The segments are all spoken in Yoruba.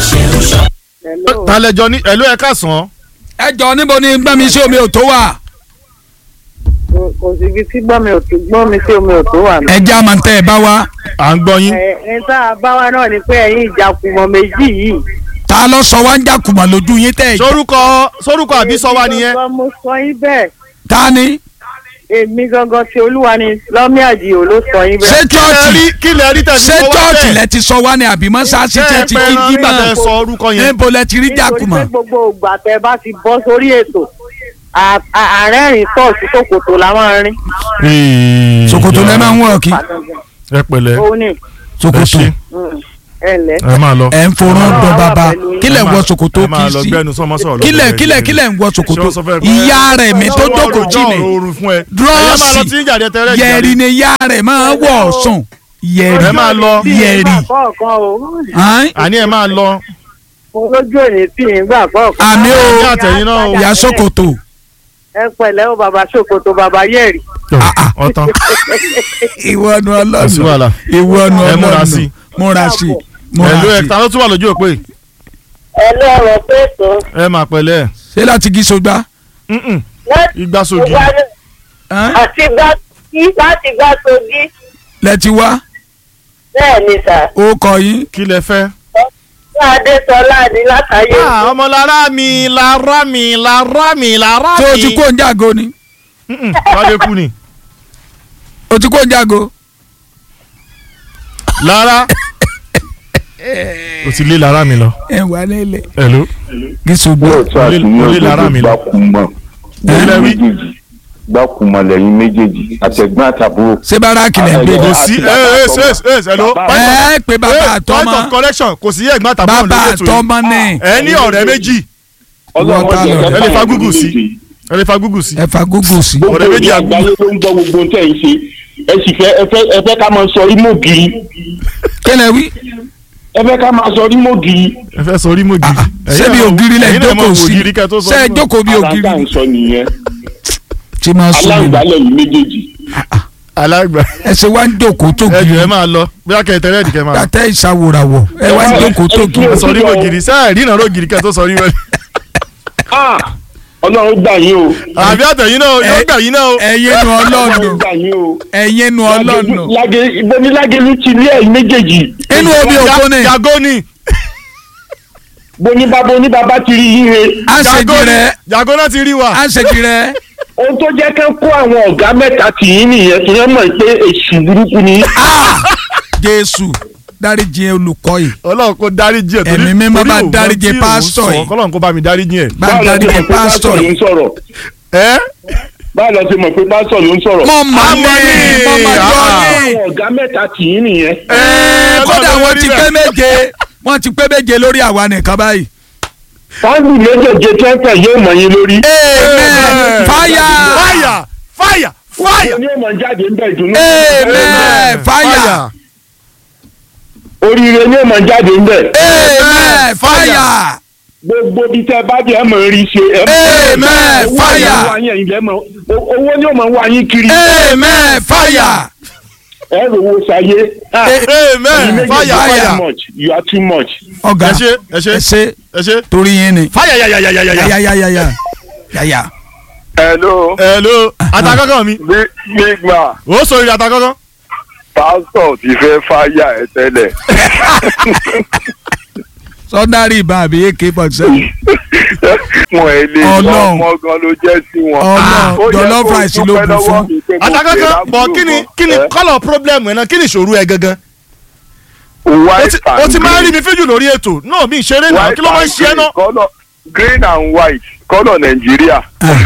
Hello. talẹjọ ní ẹlò ẹ káàsán ẹ jọ níbo ni gbẹ́mi sí omi ò tó wà Kò- kò sí ibi tí gbọ́n mi ò tó gbọ́n mi sí omi ò tó wà. ẹ já máa ń tẹ́ ẹ bá wa à ń gbọ́ yín ẹ ẹ tá a bá wa náà ni pé ẹ̀yin ìjàkùmọ̀ méjì yìí. ta ló sọ wá ń jàkùmọ̀ lójú yín tẹ́ ẹ jẹ́ sórúkọ sórúkọ àbí sọ wá nìyẹn Gangan mo sọ yín bẹ́ẹ̀ ta ni èmi gangan tí olúwa ni lọ́mí àdìo ló sọ yín ṣé bẹ́ẹ̀. kí lẹ chọ́ọ̀chì rí kí lẹ rí tẹ̀sí ṣé sọ wá chọ́ọ̀chì bẹ́ẹ̀ lẹ ti sọ wá ni àbí mọ́ṣáláṣí ṣé tẹ́ ẹ ti pẹ́ kí ẹran jímọ̀ nígbà tẹ sọ orúkọ yẹn níbo lẹ ti rí nítorí jàkùmọ̀ pé gbogbo ìgbà tẹ bá ti bọ́ sórí ètò à- à- àárẹ̀rìn tọ́ọ̀sì ṣòkòtò la máa ń rí. ṣòkòtò lẹ máa ń wọ̀ kí ẹ pẹ̀lẹ́ òun ni ẹ ṣòkòtò ṣe mm, ẹ lẹ́. ẹ máa lọ ẹ ń forún Ọlọ́run dán wà bàbá pẹ̀lú yín. kílẹ̀ Ẹ wọ máa- ṣòkòtò ẹ máa kì lọ í sí gbẹnu sọmọ sọ̀rọ̀ lọ́dọ̀ kílẹ̀ rẹ̀ kílẹ̀ yìí. kílẹ̀ ń wọ Ṣé ṣòkòtò wọ́n sọ fẹ́- ìyá rẹ̀ mi tó Ọwọ́ jókòó ọjọ́ jì ní oorun fún ẹ Dúrọ́ọ̀sì. ẹ máa lọ tí ń jàdẹ tẹ́lẹ̀ yẹ̀rì ni ìyá rẹ̀ máa wọ̀ sùn yẹ̀rì ẹ máa lọ yẹ̀rì kọ̀ọ̀kan o Hàn? àní ẹ máa lọ mo lójú òní tí ì ń gbà kọ̀ọ̀kan. àmì o Ní àtẹ̀yìn náà o. ìyá ṣòkòtò ẹ pẹ̀lẹ́ o bàbá ṣòkòtò bàbá yẹ̀rì. ọ̀tán ìwọ nu kò sí ọlọ́nu wàhálà ìwọ nu Ẹ múra ọlọ́nu sí. múra sí múra ẹ̀lú ẹ̀ sí ta ló tún wà lójú òpè ẹ lọ́rọ̀ pé tó. ẹ máa pẹ̀lẹ́ ṣé láti gí sógbá Mm-mm. láti igba sojú Hàn? àti gbá kí láti gbá sojí. lẹ ti wá bẹ́ẹ̀ ni sà ó kọ yín kí lẹ fẹ́. ní adéṣọlá ní látàyè. Ah, ọmọ lára mi lára mi lára mi lára mi. tó o ti kó ń jágo ni Mm-mm. wálé kú ni. o ti kó ń jágo lára o ti lé lára mi lọ. ẹ wà nílẹ̀ ẹ̀lú. gí sógbá lóòótọ́ àti ní Orí lára mi òdodo lọ. gbákùmọ̀ Ẹ? lẹ́yìn méjèèjì gbákùmọ̀ lẹ́yìn méjèèjì àtẹ̀gbọ́n àtàbúrò. ṣé bárakì lẹ ń gbé kò ni sí ẹ ẹ ṣe ẹ ṣe ẹ̀lú. ẹ pé bàbá point àtọmọ of correction kò sí ẹ̀gbọ́n àtàbọ̀ bàbá lórí ètò yìí. àtọmọ ní ẹ ní ọ̀rẹ́ méjì Wọ́n ta lọ. ẹ lè fa gúgù sí. ẹ lè fa gúgù sí. ẹ fa gógó sí gbogbo ọ̀rẹ́ méjì ìyá àgbò. àgbáyé ló ń gbọ́ gbogbo ohun tẹ̀ ń ṣe ẹ sì fẹ́ ẹ fẹ́ ẹ fẹ́ ká máa sọ rímò gírí kílẹ̀ wí ẹ fẹ́ ká máa sọ rímò gírí. ẹ fẹ́ sọ orí mọ́gì. ṣé bí ògiri lẹ jókòó sí ṣé ẹ jókòó bí ògiri aláǹgbá ń sọ nìyẹn tí máa sùn aláǹgbá mí lẹ́yìn méjèèjì. alágbà ẹ ṣe wá ń jókòó tó ẹ jù giri ẹ máa lọ bí akẹ́ tẹ́lẹ̀ ẹ̀dìkẹ́ máa lọ. àtẹ ìṣàwòràwọ̀ ẹ wá ń jókòó tó giri ẹ sọ orí mọ́gìrì sẹ́ẹ̀ rí ìnáwó gìrì kẹ́ tó sọ orí mọ́gìrì. Ah! ọlọ́run gbà yín o. àbí àtẹ̀yìn náà yóò gbà yín náà o. ẹ̀yin nu ọlọ́ọ̀nù ọlọ́run gbà yín o. ẹ̀yin nu ọlọ́ọ̀nù Lágé ibo ní lágẹ̀lú ti lé ẹ̀yìn méjèèjì. inú omi òkú ni jago ni boni bàbá oní bàbá ti rí yín he. à ń jago ṣèjì ni rẹ jago náà ti rí wa. à ń ṣèjì rẹ ohun tó jẹ́ kán kó àwọn ọ̀gá mẹ́ta tì yín nìyẹn tí wọ́n mọ̀ pé èṣù burúkú ni. jésù dáríjì olùkọ́ yìí ọlọ́run kó dáríjì ẹ̀ torí Ẹ̀mí mímọ́ torí bá òun dáríjì tí òun pásítọ̀ sọ, yìí. kọ́lọ́run kó bá mi dáríjì ẹ̀. bá báwo la ti dáríjì mọ̀ pé pásítọ̀ pásítọ̀ ló yìí ń sọ̀rọ̀ ẹ́ báwo la ti mọ̀ pé pásítọ̀ ló ń sọ̀rọ̀. mọ mọ Àmọ́ ní ní, mọ mọ jọ ah. ní àwọn ọ̀gá mẹ́ta tì yín nìyẹn. Ẹ́ẹ̀, kódà Ọlọ́run wọ́n ló ti rí pé bẹ́ẹ̀. méje wọ́n ti pé méje lórí àwa nìkan báyìí. fáńgì méjèèjì tẹ́tẹ̀ yóò mọ̀ yín lórí. amen fire fire fire fire. ní ọmọ jáde ń bẹ̀ ìdùnnú. amen fire oríire ní ọmọ jáde ń bẹ̀. amen fire gbogbo bí tẹ bá jẹ́ ẹ mọ̀ rí ṣe. ẹ mọ̀- Amen, owó fire. ni ó wá yín, ẹ̀yin lẹ́ mọ̀- o- owó ni ó mọ̀ wá yín kiri. amen fire ẹ rò wo ṣayé. Ah, ẹ̀yin amen méjèèjì fire are fire. too much. you are too much. ọ̀gá ẹ ṣe ẹ ṣe ẹ ṣe ẹ ṣe. torí yín ni fire yayayayaya. yayayaya yaya hello hello atakọ́kọ́ mi big big man ó sọ ìrìn atakọ́kọ́. pásítọ̀ ti fẹ́ fáyà ẹ tẹ́lẹ̀ sọdárì ìbá àbí ak forty seven wọn ẹ lè lọ Ọlọ́run. ọmọ gan ló jẹ́ sí wọn. Ọlọ́run, Ó yẹ jollof kó rice ló dúpẹ́ bù lọ́wọ́ fún. mi pé mo atakọ́kọ́ pè bọ̀ lábúrò kí ni gan. kí ni Ẹ? kọ́lọ̀ problem ẹ̀ náà kí ni ìṣòro ẹ gangan. o white ti and o ti máa ń rí green. mi fíjù lórí ètò náà mi ìṣeré náà White kí ló máa ń and ṣe ẹ́ green, náà. colour- green and white kọ́lọ̀ nàìjíríà.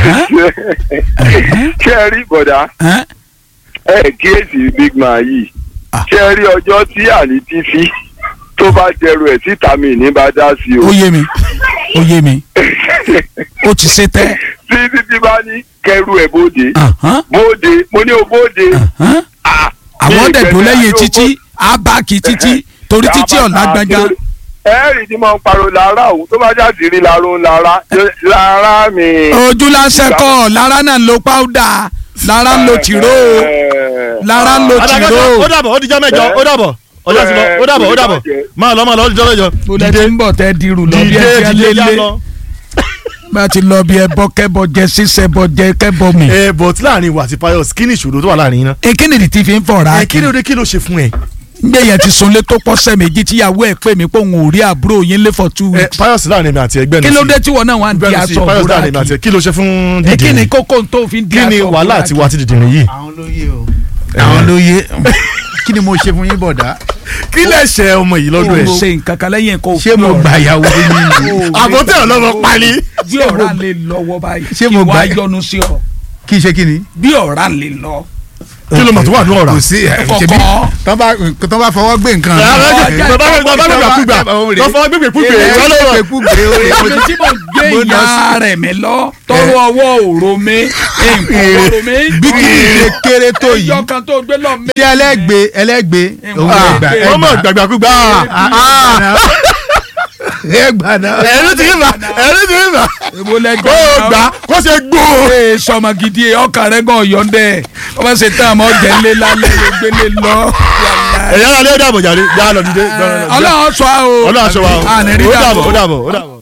ṣé ẹ rí bọ̀dá Ẹ́n? ẹ kíyèsí big man yìí Ah. ṣé ẹ rí ọjọ́ tí àní ti fi tó bá jẹrù ẹ̀ síta mi ní bá dá sí o. ó yé mi ó yé mi ó ti ṣe tẹ́ tí títí bá ní kẹrù ẹ̀ bóde Ahán, bóde mo ní o bóde. ahán. Ah, àwọn ní dẹ̀dọ̀ ìgbẹ́ni lẹ́yìn àti títí abáàkì títí torí títí ọ̀la gbọ̀ngàn ẹ̀rì ni mo ń pariwo lára òun tó bá jáde rí lára ń lára lára mi. ojú lásán kọ́ lára náà ń lo páúdà lára ń lo tìró lára ń lo tìró atakọ́kọ́ ó dàbọ̀ ó dijọ́ mẹ́jọ ó dàbọ̀ ọjọ́ ti lọ ó dàbọ̀ ó dàbọ̀ máa lọ máa lọ ọjọ́ lọ́jọ́ mo lẹ ti ń bọ̀ tẹ́ dirù lọ bí ẹ dìde ti dìde já lélẹ̀ lọ. bá ti lọ bí ẹbọ kẹbọ jẹ sísẹ bọ jẹ kẹbọ mi. ẹ but láàrin ìwà àti Pius kí ni ìṣòro tó wà láàrin yín náà. èkínì tí fi ń fọ̀ra ẹ kí ló dé kí ló ṣe fún ẹ. gbé yẹn ti sunlé tó pọ́sẹ̀ méjì tíyàwó ẹ̀ pè mí pé òun ò rí àbúrò yín lé for two ẹ weeks. Pius láàrin mi àti ẹgbẹ́ kí ló dé tí wọn náà wà ń di bẹ́ẹ̀ sí aṣọ Pius òwúrọ̀ láàrin mi àti àkì. ẹ kí ló ṣe fún èkínì dìde kókó tó fi ń di kí aṣọ ni òwúrọ̀ wàhálà àkì. àti wà ti dìde yìí. àwọn ló yé o àwọn ló yé kí ni mo ṣe fún yín bọ̀dá kí lẹ ṣe ọmọ yìí lọ́dọ̀ o ẹ̀. ṣe nǹkan kan lẹ́yìn kó ṣé mo gbà yàwó yín ni àbótẹ́ ọlọ́mọ pali. bí ọ̀rá lè lọ́wọ́ báyìí Ṣé kí mo wàá gbà- yọnu sí ọ kí n ṣe kí ni. bí ọ̀rá lè lọ. kí ló mọ̀ tó wà ní ọ̀rá. kò sí ẹ Kọ̀kọ́. ṣebí tán bá tán bá fọwọ́ gbé nǹkan. èmi tí mo gbé mo lọ ìyá rẹ̀ mi lọ tọwọ́ ọwọ́ òró mi nǹkan òró mi. bí kì í ṣe kéré tó yìí ẹyọ kan tó gbé lọ mi. ṣé ẹlẹ́gbẹ́ ẹlẹ́gbẹ́ òun Ah, ẹgbà wọ́n mọ̀ gbàgbàkúgbà. ẹgbà náà. ẹ̀rú ti ń bà ẹ̀rú ti ń bà. èwo lẹ kó o gbà kó o ṣe gbó. ee sọmọ gidi ọkàn rẹ gan yọndẹ ọmọ ṣe tán àmọ jẹlé lálẹ́ ló gbélé lọ. ẹ̀yà alẹ́ ó dàbọ̀ jàre já lọ dìde. Ọlọ́run sọ àwọn. ọlọ́run aṣọ wa o àní rí ó dàbọ̀. dàbọ̀ ó dàbọ̀ ó dàbọ̀.